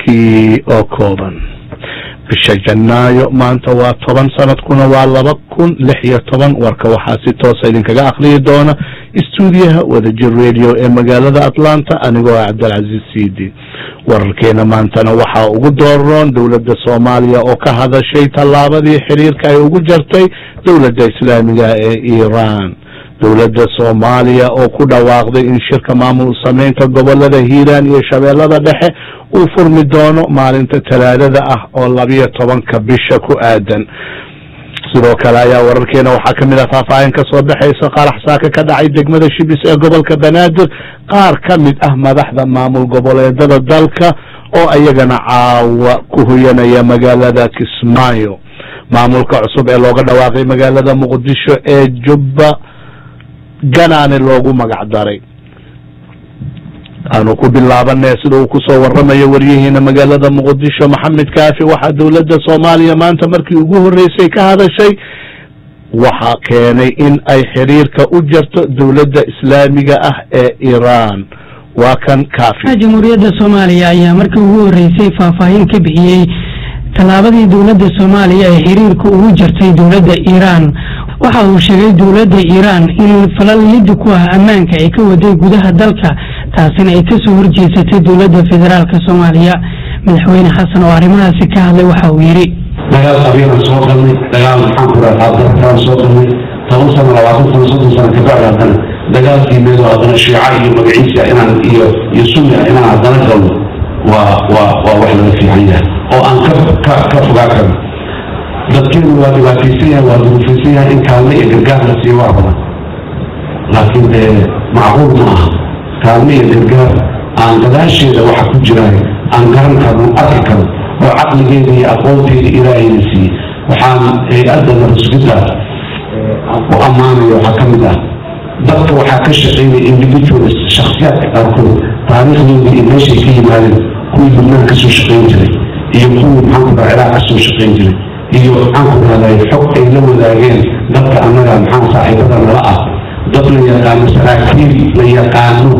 warkii oo kooban bisha janaayo maanta waa toban sanadkuna waa laba kun lix iyo toban warka waxaa si toosa idinkaga akriyi doona istuudiyaha wadajir radio ee magaalada atlanta anigoo ah cabdilcaziiz sidi wararkeena maantana waxaa ugu dooroon dowladda soomaaliya oo ka hadashay tallaabadii xiriirka ay ugu jartay dowladda islaamiga ee iiraan dowladda soomaaliya oo ku dhawaaqday in shirka maamul sameynta gobolada hiiraan iyo shabeellada dhexe uu furmi doono maalinta talaadada ah oo labiyo tobanka bisha ku aadan sidoo kale ayaa wararkeena waxaa kamid ah faahfaahin ka soo baxaysa qarax saaka ka dhacay degmada shibis ee gobolka banaadir qaar ka mid ah madaxda maamul goboleedada dalka oo iyagana caawa ku hoyanaya magaalada kismaayo maamulka cusub ee looga dhawaaqay magaalada muqdisho ee jubba ganaane loogu magac daray aanu ku bilaabanay sida uu kusoo waramayo waryahiina magaalada muqdisho maxamed kaafi waxaa dowladda soomaaliya maanta markii ugu horeysay ka hadashay waxaa keenay in ay xiriirka u jarto dowladda islaamiga ah ee iiraan waa kan kaafi jamhuuriyadda soomaaliya ayaa markii ugu horeysay faahfaahin ka bixiyey tallaabadii dowladda soomaaliya ee xiriirka ugu jartay dowladda iiraan waxa uu sheegay dowladda iiraan in falal liddi ku ah ammaanka ay ka waday gudaha dalka taasina ay kasoo horjeesatay dowladda federaalk soomaaliya madaxweyne xasan oo arrimahaasi ka hadlay waxa uu yidhi dagaal qabiilaan soo galnay dagaal maxaan ku rahaa dartaan soo galnay toban sano labaatan sano soddon sano kabacdi haddana dagaalkii meedo haddana shiica iyo magaciisa inaan iyo iyo sunna inaan haddana galno waa waa waa wax laga fiican yahay oo aan ka ka ka fogaa karno dadkeenu waa dhibaataysan yahay waa duruufaysan yahay in kaalme iyo gargaar la siiyo wax badan laakiin dee macquul ma aha kaalme iyo gargaar aan gadaasheeda waxa ku jiraayo aan garan karno arki karno oo caqligeeda iyo aqoonteeda ilaahayna siiyey waxaan hay-adda narusgida u ammaanaya waxaa ka mid ah dadka waxaa ka shaqeynaya individuals shakhsiyaadka qaarkood taariikhdooda iyo meeshay ka yimaadeen kuwii lubnaan kasoo shaqeyn jiray iyo kuwii maxaan ku dhaha ciraaq kasoo shaqeyn jiray iyo maxaan ku dhahday xog ay la wadaageen dadka annaga maxaan saaxiibada nala ah dad la yaqaano saraakiil la yaqaano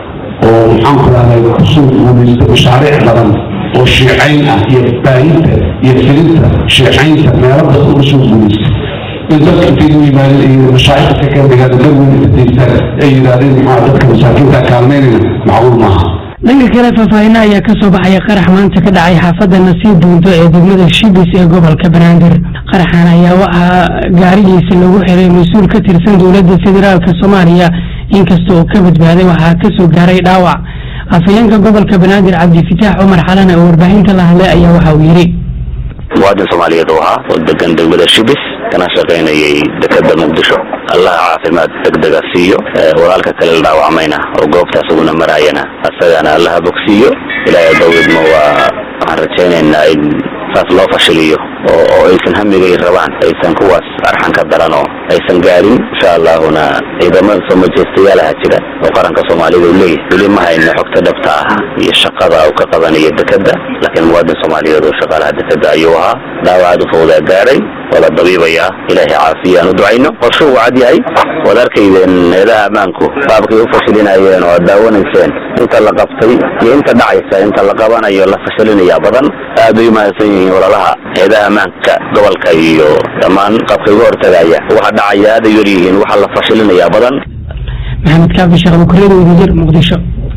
oo maxaan ku dhahday kusoo guulaysta mashaariic badan oo shiicayn ah iyo baahinta iyo filinta shiicaynta meelo dad uga soo guulaysta in dadka intay u yimaadeen ay mashaaikhka ka dhigaan daweyna daystaan ay yidhaahdeen maxaa dadka masaakiinta kaalmeynayna macquul maaha dhanka kale faahfaahina ayaa ka soo baxaya qarax maanta ka dhacay xaafadda nasiib duunto ee degmada shibis ee gobolka banaadir qaraxan ayaa waxaa gaarigiisa lagu xiray mas-uul ka tirsan dowladda federaalk soomaaliya inkasta oo ka badbaaday waxaa kasoo gaaray dhaawac afhayeenka gobolka banaadir cabdifitaax cumar xalane oo warbaahinta la hadlay ayaa waxa uu yidhi muwaadin soomaaliyeed oo ahaa oo degan degmada shibis kana shaqaynayay dekeda muqdisho allaha caafimaad degdega siiyo walaalka kale la dhaawacmayna oo goobta asaguna maraayana asagana allaha bogsiiyo ilaahay dawidma waa waxaan rajaynaynaa in saas loo fashiliyo oo oo aysan hamigay rabaan aysan kuwaas arxan ka daran oo aysan gaarin insha allahuna ciidamo soo majeystayaalaha jira oo qaranka soomaalida u leeyahay weli ma hayna xogta dhabta ah iyo shaqada uu ka qabanayo dekeda laakiin muwaadin soomaaliyeed oo shaqaalaha dekeda ayuu ahaa dhaawacaad u fawdaa gaaray waa la dabiibayaa ilaahay caafiya aan u ducayno qorsho uu cad yahay waad arkaydeen eedaha ammaanku qaabkay u fashilinayeen oo aad daawanayseen inta la qabtay iyo inta dhacaysa inta la qabanayo la fashilinayaa badan aad bay umahadsan yihiin walaalaha eedaha ammaanka gobolka iyo dhammaan qaabkay uga hortagaya waxa dhacaya aad ay yaryihiin waxa la fashilinayaa badan maxamed kaafi sheekh bukuriyada wadajir muqdisho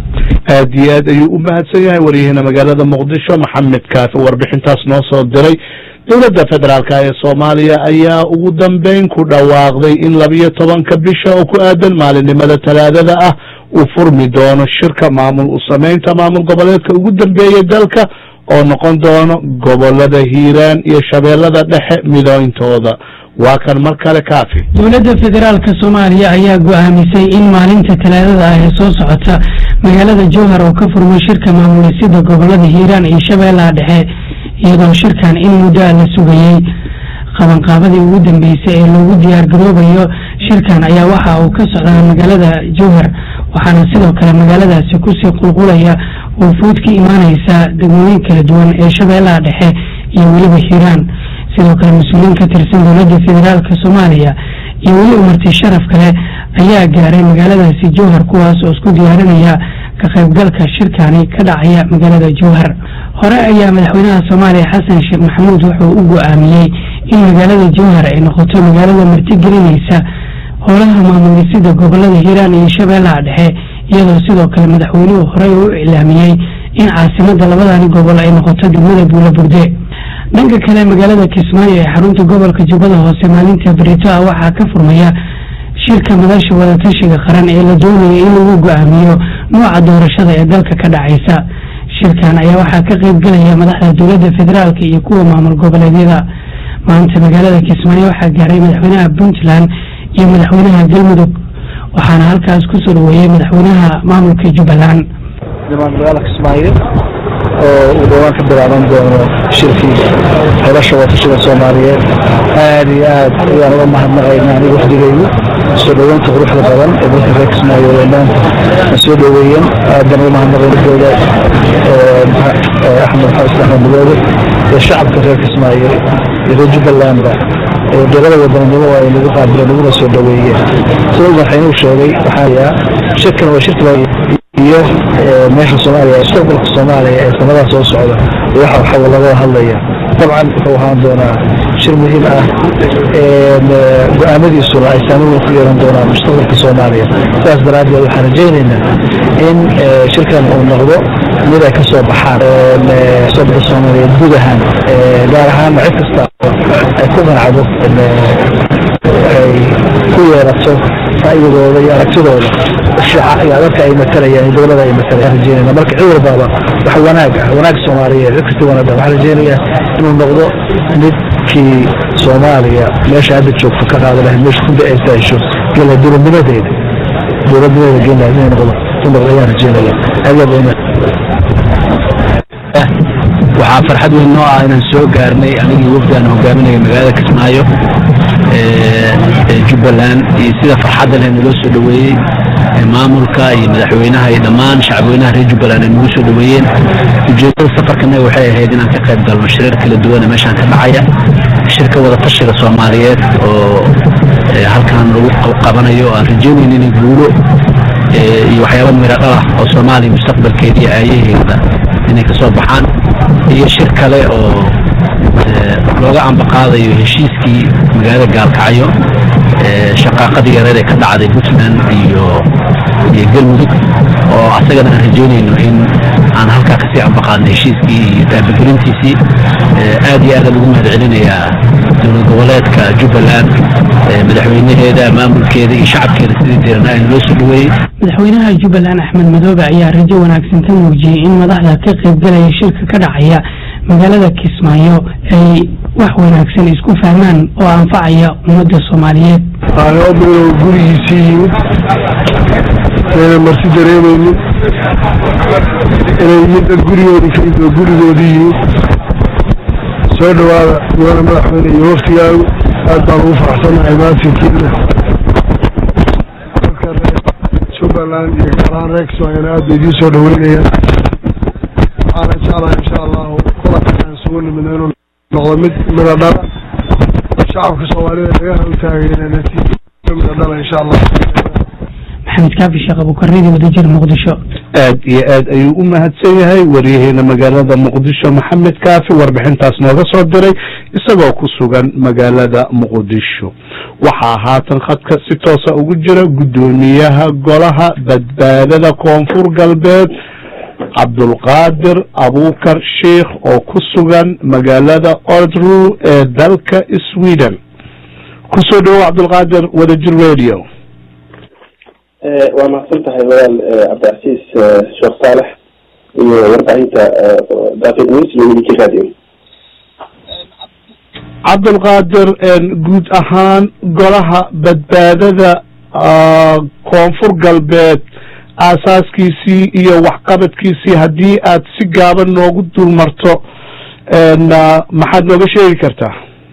aad iyo aad ayuu u mahadsan yahay waryahiina magaalada muqdisho maxamed kaafi warbixintaas noo soo diray dowladda federaalk ee soomaaliya ayaa ugu dambeyn ku dhawaaqday in labiyo tobanka bisha oo ku aadan maalinimada talaadada ah uu furmi doono shirka maamul u sameynta maamul goboleedka ugu dambeeyay dalka oo noqon doono gobolada hiiraan iyo shabeellada dhexe midooyntooda waa kan mar kale kaafi dowladda federaalk soomaaliya ayaa go-aamisay in maalinta talaadada ah ee soo socota magaalada jowhar oo ka furmay shirka maamulisida gobolada hiiraan iyo shabeellaha dhexe iyadoo shirkan in muddoa la sugayey qabanqaabadii ugu dambeysay ee loogu diyaar garoobayo shirkan ayaa waxa uu ka socdaa magaalada jowhar waxaana sidoo kale magaaladaasi kusii qulqulaya wufuud ka imaaneysa degmooyin kala duwan ee shabeellaha dhexe iyo weliba hiiraan sidoo kale mas-uuliyiin ka tirsan dowladda federaalk soomaaliya iyo weli umarti sharaf kale ayaa gaaray magaaladaasi jowhar kuwaas oo isku diyaarinaya ka qaybgalka shirkani ka dhacaya magaalada jowhar hore ayaa madaxweynaha soomaaliya xasan sheekh maxamuud wuxuu u go-aamiyey in magaalada jowhar ay noqoto magaalada martigelinaysa howlaha maamulisida gobolada hiiraan iyo shabeellaha dhexe iyadoo sidoo kale madaxweynuhu horey u iclaamiyey in caasimada labadani gobol ay noqoto degmada buulaburde dhanka kale magaalada kismaayo ee xarunta gobolka jubbada hoose maalinta berito ah waxaa ka furmaya shirka madasha wadatashiga qaran ee la doonaya in lagu go-aamiyo nooca doorashada ee dalka ka dhacaysa shirkan ayaa waxaa ka qayb gelaya madaxda dowladda federaalk iyo kuwa maamul goboleedyada maanta magaalada kismaayo waxaa gaaray madaxweynaha puntland iyo madaxweynaha galmudug waxaana halkaas kusoo dhaweeyey madaxweynaha maamulka jubbaland magaalada kismaayo oo uu dhowaan ka bilaaban doono shirkii xilasha watashada soomaaliyeed aad iyo aad ayaan uga mahadnaqaynaa aniga wafdigaygu soo dhoweynta quruxda badan ee dadka reer kismaayo ee maanta na soo dhoweeyeen aadan uga mahadnaqaynadooda axmed xasan axmed madoobe iyo shacabka reer kismaayo iyo reer jubbalandba dowlada wadanimo ay nagu qaabileen naguna soo dhoweeyeen sida madaxweynuhu sheegay waxaa shirkan waa shirka iyo meesha soomaaliya mustaqbalka soomaaliya ee sanadaa soo socda waxa waxa laga hadlaya dabcan wuxuu ahaan doonaa shir muhiim ah go-aamadiisuna ay saameyn ku yeelan doonaan mustaqbalka soomaaliya sidaas daraaddeed waxaan rajaynaynaa in shirkan uu noqdo mid ay kasoo baxaan mustaqbalka soomaaliya guud ahaan gaar ahaanna cid kasta ay ku qancdo ay ku yeerato ra'yigooda iyo aragtidooda dadka ay matalayaan dowlada ay matalayaan rajeynayna marka cid walbaaba wax wanaag ah wanaag soomaaliyeed cid kasta wanaag ah waxaan rajeynayaa inuu noqdo midkii soomaaliya meesha hadda joogto ka qaada lahayd meesha ku da-aysa hesho gela dowladnimadeeda dowladnimadeeda gela inay noqdo u noqdo ayaan rajeynaya aad waxaa farxad weyn noo ah inaan soo gaarnay anigii wafdi aan hogaaminaya magaalada kismaayo ee jubbaland iyo sida farxadda leh naloo soo dhoweeyey maamulka iyo madaxweynaha iyo dhammaan shacabweynaha reer jubbaland ay nagu soo dhoweeyeen ujeedada safarkanaga waxay ahayd inaan ka qayb galno shirar kala duwana meeshaan ka dhacaya shirka wadatashiga soomaaliyeed oo halkan lagu qabanayo aan rajeynayno inay guulo iyo waxyaaba miro dhalah oo soomaaliya mustaqbalkeeda iyo aayaheeda inay kasoo baxaan iyo shir kale oo looga ambaqaadayo heshiiskii magaalada gaalkacyo shaqaaqadii yareed ee ka dhacday puntland iyo iyo galmudug oo asagana aan rajeynayno in aan halkaa kasii ambaqaadno heshiiskii iyo taabagelintiisii aad iyo aada lagu mahad celinayaa dowlad goboleedka jubbaland madaxweynaheeda maamulkeeda iyo shacabkeeda sidii diirana ay naloo soo dhaweeyey madaxweynaha jubbaland axmed madoobe ayaa rajo wanaagsan ka muujiyey in madaxda ka qaybgalaya shirka ka dhacaya magaalada kismaayo ay wax wanaagsan isku fahmaan oo anfacaya ummadda soomaaliyeed aabuu gurigiisii yimid ayna marti dareemaynin inay yihiin dad gurigoodii ka yimid oo gurigoodii yimid soo dhawaada mudane madaxweyne iyo waftigaagu aad baan ugu faraxsanahay maatinkiina dadka reer jubbaland iyo gaaraan reer kismaayona aad bay idiin soo dhaweynayaan waxaana jeclahay insha allahu kulankan isugu nimidna inuu noqdo mid mida dhala shacabka soomaalida laga hawtaagayna natiijo mida dhala insha allah maxamed kaafi sheekh abukarnidi wadajir muqdisho aad iyo aad ayuu u mahadsan yahay waryaheena magaalada muqdisho maxamed kaafi warbixintaas nooga soo diray isagoo ku sugan magaalada muqdisho waxaa haatan khadka si toosa ugu jira guddoomiyaha golaha badbaadada koonfur galbeed cabdulqaadir abuukar sheikh oo ku sugan magaalada ordru ee dalka sweden kusoo dhawow cabdulqaadir wadajir radio waa mahadsan tahay walaal cabdicasiis sheekh saalex iyo warbaahinta daafid news iyo wiliki radio cabdulqaadir guud ahaan golaha badbaadada koonfur galbeed aasaaskiisii iyo waxqabadkiisii haddii aad si gaaban noogu dul marto maxaad nooga sheegi kartaa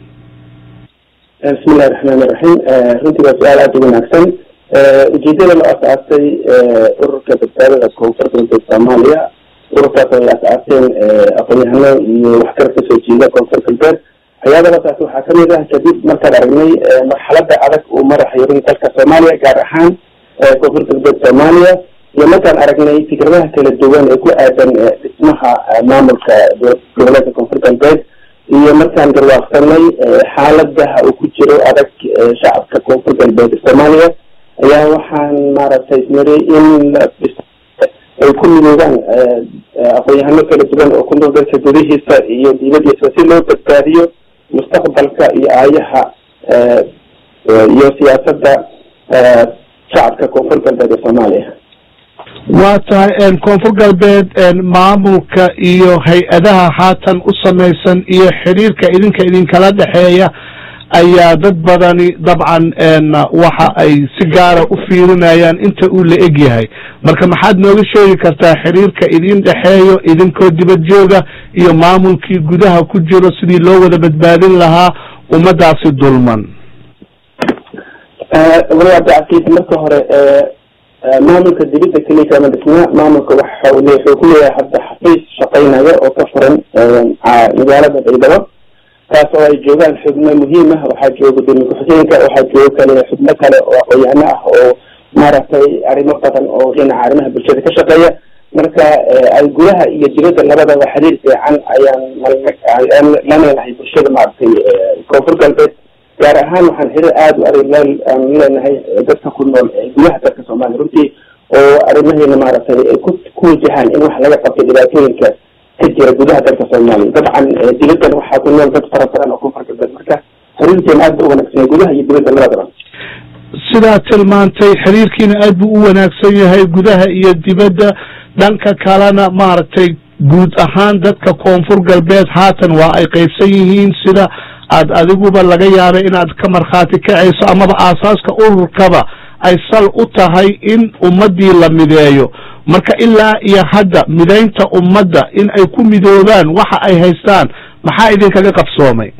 bismi illahi raxmaan iraxiim runtii waa su-aal aada u wanaagsan ujeedada la asaasay ururka badbaadada koonfur galbeed soomaaliya ururkaas ay asaaseen aqoon-yahano iyo waxkar kasoo jeeda koonfur galbeed waxyaabadaas waxaa kamid ah kadib markaan aragnay marxalada adag uu maraxayo runtii dalka soomaaliya gaar ahaan koonfur galbeed soomaaliya iyo markaan aragnay fikradaha kala duwan ee ku aadan dhismaha maamulka goboleedka koonfur galbeed iyo markaan garwaaqsanay xaaladaha uu ku jiro adag shacabka koonfur galbeed soomaaliya ayaa waxaan maaragtay ismariyey in ay ku midoobaan aqoon-yahano kala duwan oo ku nool dalka gudihiisa iyo dibadiisa si loo badbaadiyo mustaqbalka iyo aayaha iyo siyaasadda shacabka koonfur galbeed ee soomaaliya waa tahay koonfur galbeed maamulka iyo hay-adaha haatan u samaysan iyo xiriirka idinka idinkala dhexeeya ayaa dad badani dabcan waxa ay si gaara u fiirinayaan inta uu la eg yahay marka maxaad nooga sheegi kartaa xiriirka idin dhexeeyo idinkoo dibad jooga iyo maamulkii gudaha ku jiro sidii loo wada badbaadin lahaa ummadaasi dulman walaabdacasiid marka hore maamulka dibadda keliya kama dhisna maamulka waxa wuxuu ku leeyahay hadda xafiis shaqeynaya oo ka furan magaalada baydhabo taas oo ay joogaan xubno muhiim ah waxaa jooga gudoomiye ku-xigeenka waxaa jooga kale xubno kale oo aqoon-yahano ah oo maaragtay arrimo badan oo dhinaca arrimaha bulshada ka shaqeeya marka ay gudaha iyo dibadda labadaba xiriir fiican ayaan la leenahay bulshada maaragtay koonfur galbeed gaar ahaan waxaan xiriir aada u adag aan leenahay dadka ku nool gudaha dalka soomaaliya runtii oo arrimaheena maaragtay ay ku ku wajahaan in wax laga qabto dhibaatooyinka ka jira gudaha dalka soomaaliya dabcan dibaddan waxaa ku nool dad fara badan oo koonfur galbeed marka xiriirkeena aad ba u wanaagsan gudaha iyo dibadda labadaba sidaa tilmaantay xiriirkiina aad buu u wanaagsan yahay gudaha iyo dibadda dhanka kalena maaragtay guud ahaan dadka koonfur galbeed haatan waa ay qaybsan yihiin sida aad adiguba laga yaabay inaad ka markhaati kacayso amaba aasaaska ururkaba ay sal u tahay in ummaddii la mideeyo marka ilaa iyo hadda midaynta ummadda in ay ku midoobaan waxa ay haystaan maxaa idinkaga qabsoomay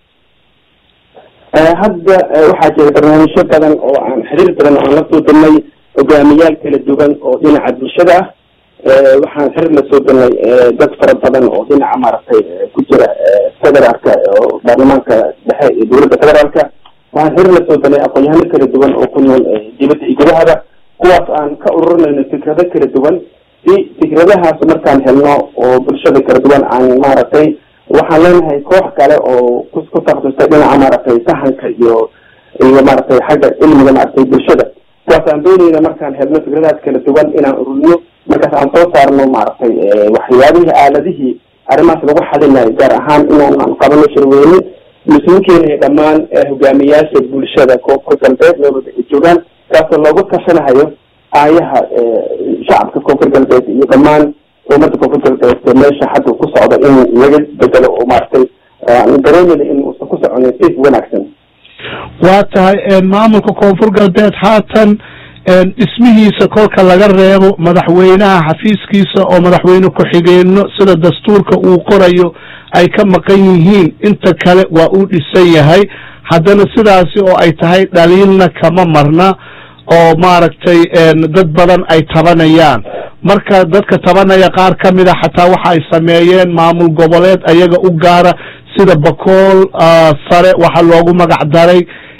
hadda waxaa jira barnaamijyo badan oo aan xiriir badan oo aan la soo dalnay hogaamiyaal kala duwan oo dhinaca bulshada ah waxaan xiriir la soo dalnay dad fara badan oo dhinaca maaragtay ku jira federaalka oo baarlamaanka dhexe iyo dowladda federaalka waxaan xiriir la soo dalnay aqoon-yahano kala duwan oo ku nool dibadda iyo gudahaba kuwaas aan ka ururinayno fikrado kala duwan si fikradahaas markaan helno oo bulshada kala duwan aan maaragtay waxaan leenahay koox kale oo ku ku takhasustay dhinaca maaragtay sahanka iyo iyo maaragtay xagga cilmiga maaragtay bulshada kuwaas aan doonayna markaan helno fikradahaas kala duwan inaan ururiyo markaas aan soo saarno maaragtay waxyaabihii aaladihii arrimahaas lagu xalinayo gaar ahaan inaan qabano shirweyne isugu keenayo dhammaan hogaamiyaasha bulshada koonfur galbeed meelwada ay joogaan kaasoo loogu tashanahayo aayaha shacabka koonfur galbeed iyo dhammaan ummadda koonfur galbeed meesha hadda ku socda in laga bedelo oo maaragtay aan dareemayna in uusan ku soconin si wanaagsan waa tahay maamulka koonfur galbeed haatan dhismihiisa kolka laga reebo madaxweynaha xafiiskiisa oo madaxweyne ku-xigeenno sida dastuurka uu qorayo ay ka maqan yihiin inta kale waa uu dhisan yahay haddana sidaasi oo ay tahay dhaliilna kama marna oo maaragtay dad badan ay tabanayaan marka dadka tabanaya qaar ka mida xataa waxa ay sameeyeen maamul goboleed ayaga u gaara sida bakool sare waxa loogu magac daray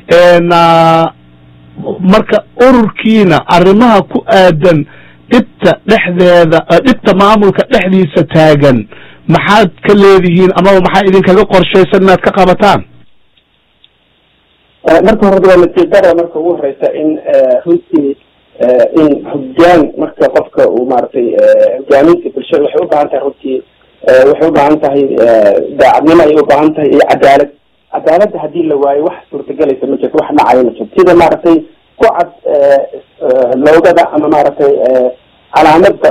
marka ururkiina arrimaha ku aadan dhibta dhexdeeda dhibta maamulka dhexdiisa taagan maxaad ka leedihiin amaba maxaa idinkaga qorshaysan inaad ka qabataan marka hore waa natiijada marka ugu horeysa in runtii in hogaan marka qofka uu maaragtay hogaaminta bulshada waxay u baahan tahay runtii waxay u baahan tahay daacadnimo ayay u baahan tahay iyo cadaalad cadaaladda haddii la waayo wax suurtagelaysa ma jirto wax dhacayo ma jirto sida maaragtay ku cad loogada ama maaragtay calaamada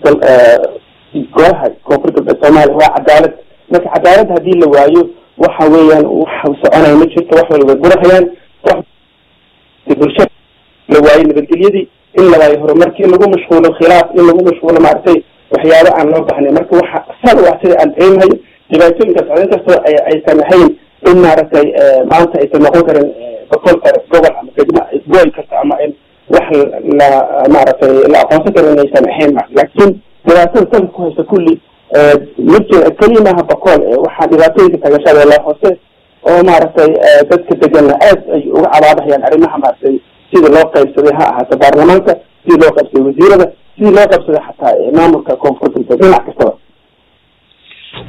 gooha koonfur galbeed soomaaliya waa cadaalad marka cadaalad haddii la waayo waxa weeyaan wax soconaya ma jirto wax walba burahayaan wax bulshada la waayo nabadgelyadii in la waayo horumarkii in lagu mashquulo khilaaf in lagu mashquulo maaragtay waxyaabo aan loo bahnay marka waxa sal u ah sida aan dareemahayo dhibaatooyinkaas oo inkastoo aysan ahayn in maaragtay maanta aysan noqon karin boqol kale gobol ama degmo gool kasta ama in wax la maaragtay la aqoonsan karo inaysan ahayn laakiin dhibaatada salka ku haysa kulli ma jira keliya maaha boqol waxaa dhibaatooyinka tagashada la hoose oo maaragtay dadka deganna aad ay uga cabaadahayaan arrimaha maaragtay sida loo qaybsaday ha ahaato baarlamaanka sidii loo qaybsaday wasiirada sidii loo qaybsaday xataa maamulka koonfur galbeed dhinac kastaba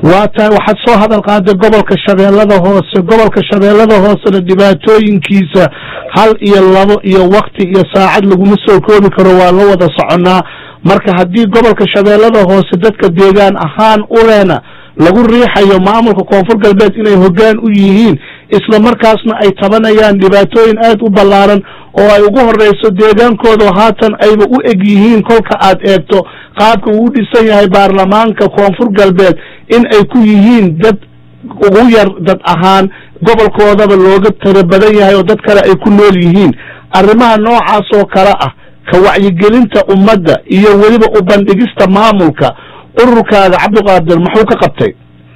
waa tahay waxaad soo hadal qaaday gobolka shabeellada hoose gobolka shabeellada hoosena dhibaatooyinkiisa hal iyo labo iyo wakti iyo saacad laguma soo koobi karo waa la wada soconaa marka haddii gobolka shabeellada hoose dadka deegaan ahaan u lehna lagu riixayo maamulka koonfur galbeed inay hoggaan u yihiin isla markaasna ay tabanayaan dhibaatooyin aad u ballaaran oo ay ugu horeyso deegaankooda haatan ayba u eg yihiin kolka aad eegto qaabka uu dhisan yahay baarlamaanka koonfur galbeed in ay ku yihiin dad ugu yar dad ahaan gobolkoodaba looga tiro badan yahay oo dad kale ay ku nool yihiin arrimaha noocaas oo kale ah ka wacyigelinta ummadda iyo weliba u bandhigista maamulka ururkaaga cabdiqaadir muxuu ka qabtay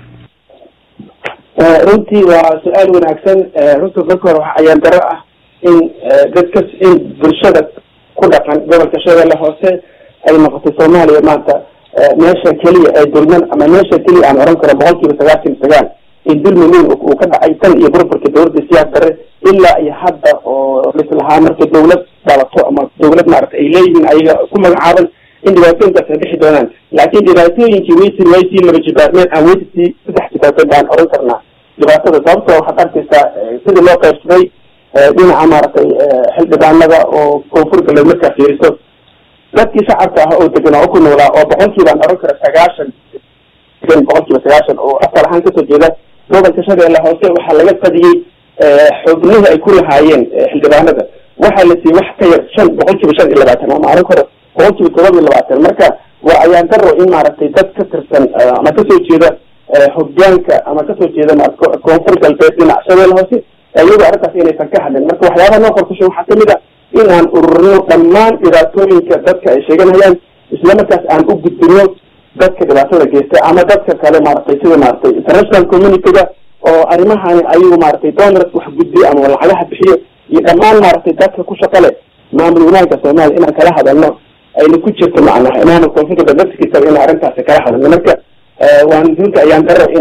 runtii waa su-aal wanaagsan runta marka hore waxaa ayaan daro ah in dadka in bulshada ku dhaqan gobolka shabeelle hoose ay noqotay soomaaliya maanta meesha keliya ee dulman ama meesha keliya aan oran karo boqol kiiba sagaashan iyo sagaal in dulmi weyn uu ka dhacay tan iyo burburka dowladda siyaas dare ilaa iyo hadda oo lislahaa marka dawlad dhalato ama dawlad maarata ay leeyihiin ayaga ku magacaaban in dhibaatooyinkaas ay dhixi doonaan laakiin dhibaatooyinkii waysi waysii laba jibaarmeen aan weysii saddex jibaarmeen baan oran karnaa dhibaatada sababtoo waxaad arkaysaa sidii loo qaybsaday dhinaca maaragtay xildhibaanada oo koonfur galbeed markaa fiiriso dadkii shacabka ah oo deganaa oo ku noolaa oo boqolkiiba aan oran karo sagaashan boqolkiiba sagaashan oo asal ahaan kasoo jeeda gobolka shabeelle hoose waxaa laga qadiyey xubnihii ay ku lahaayeen xildhibaanada waxaa la siiyey wax ka yar shan boqolkiiba shan iyo labaatan ama oran karo boqolkiiba todoba iyo labaatan marka waa ayaan daro in maaragtay dad ka tirsan ama kasoo jeeda hogaanka ama kasoo jeeda koonfur galbeed dhinac shabeelle hoose iyagoo arrintaas inaysan ka hadlin marka waxyaabaha noo qorkusha waxaa kamid a in aan ururino dhammaan dhibaatooyinka dadka ay sheeganayaan islamarkaas aan u gudbino dadka dhibaatada geysta ama dadka kale maaragtay sida maaragtay international communityga oo arrimahani ayagu maaragtay donors wax gudbiyo ama lacagaha bixiyo iyo dhammaan maaragtay dadka ku shaqa leh maamul wanaagga soomaaliya inaan kala hadalno ayna ku jirto macnaha maamul koonfur galbeed naftigiisa in arrintaasi kala hadalno marka waan runta ayaan daro in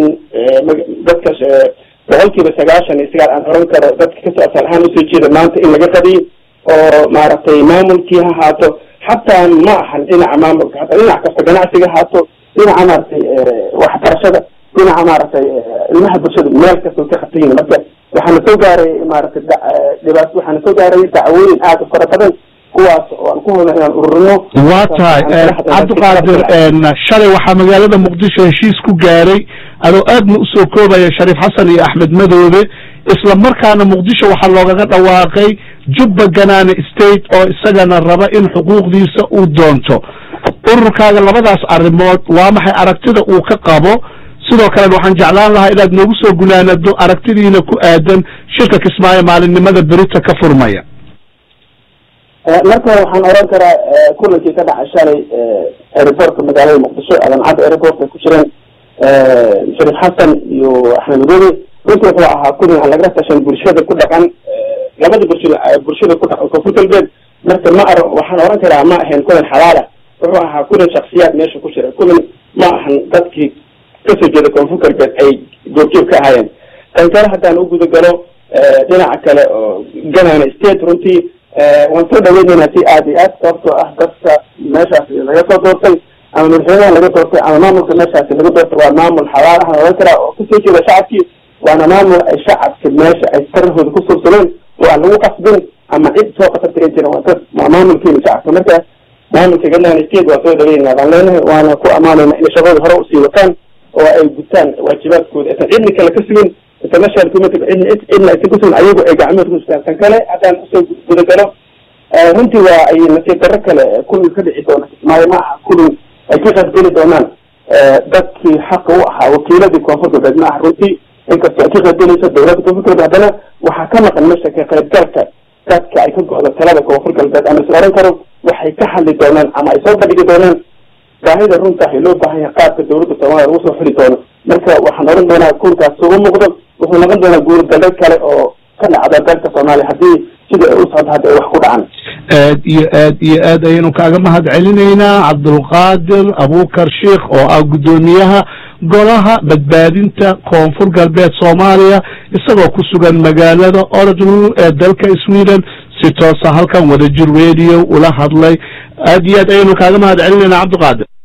dadka boqolkiiba sagaashan iyo sagaal aan oran karo dadka kasoo asal ahaan usoo jeeda maanta in laga qadiyo oo maaragtay maamulkii ha haato xataa ma ahan dhinaca maamulka hataa dhinac kasta ganacsiga haato dhinaca maaragtay waxbarashada dhinaca maaragtay ilmaha bulshada meel kasta ka khatayin marka waxaana soo gaaray maaragtay dhibaat waxaana soo gaaray dacwooyin aada u fara badan kuwaas oo aan ku hodna inaan ururino waa tahay cabdiqaadir shalay waxaa magaalada muqdisho heshiis ku gaaray adoo aadna usoo koobaya shariif xasan iyo axmed madoobe isla markaana muqdisho waxaa loogaga dhawaaqay jubba ganaane state oo isagana raba in xuquuqdiisa uu doonto ururkaaga labadaas arrimood waa maxay aragtida uu ka qabo sidoo kalena waxaan jeclaan lahaa inaad noogu soo gunaanado aragtidiina ku aadan shirka kismaayo maalinimada berita ka furmaya marka waxaan oran karaa kulankii ka dhacay shalay aeroportka magaalada muqdisho adancadda aeroport ay ku jireen shariif xasan iyo axmed madoobe runtii wuxuu ahaa kulan aan laga tashan bulshada ku dhaqan labada bulshada bulshada ku dhaqan koonfur galbeed marka ma ar waxaan oran karaa ma ahayn kulan xalaala wuxuu ahaa kulan shaksiyaad meesha ku jira kulan ma ahan dadkii kasoo jeeda koonfur galbeed ay goobjoog ka ahaayeen tan kale haddaan u guda galo dhinaca kale oo ganana state runtii waan soo dhaweyneynaa si aad iyo aad sababtoo ah dadka meeshaas laga soo doortay ama madaxweynaha laga doortay ama maamulka meeshaasi laga doortay waa maamul xalaalaha oran karaa oo kasoo jeeda shacabkii waana maamul ay shacabka meesha ay sarahooda ku subsadeen oo aan lagu qasbin ama cid soo qasabta ay jiran waa dad waa maamulkeena shacabka marka maamulka ganaan state waa soo dhaweynaa baan leenahay waana ku amaanayna inay shaqadooda hore usii wataan oo ay gutaan waajibaadkooda aysan cidni kale ka sugin international community cidna cidna aysan ku sugin ayagu ay gacmahooda ku sugaan tan kale haddaan usoo gudagalo runtii waa ay nasiib darro kale kulli ka dhici doona kismaayo ma aha kulli ay ka qaybgeli doonaan dadkii xaqa u ahaa wakiiladii koonfur galbeed ma aha runtii inkastoo ay ka qaybgelayso dowladda koonfur galbeed haddana waxaa ka maqan meesha ka qaybgalka dadka ay ka go-do talada koonfur galbeed ama is oran karo waxay ka hadli doonaan ama ay soo bandhigi doonaan baahida runta loo baahan yahay qaabka dowladda soomaaliya lagu soo xuli doono marka waxaan oran doonaa kunkaas ugu muuqdo wuxuu noqon doonaa guurgalbeed kale oo ka dhacda dalka soomaaliya haddii sida ay u socdo hadda ay wax ku dhacan aad iyo aad iyo aad ayaynu kaaga mahad celinaynaa cabdulqaadir abukar sheikh oo ah guddoomiyaha golaha badbaadinta koonfur galbeed soomaaliya isagoo ku sugan magaalada oradl ee dalka sweden si toosa halkan wadajir radio ula hadlay aad iyo aad ayaynu kaaga mahad celinaynaa cabdiqaadir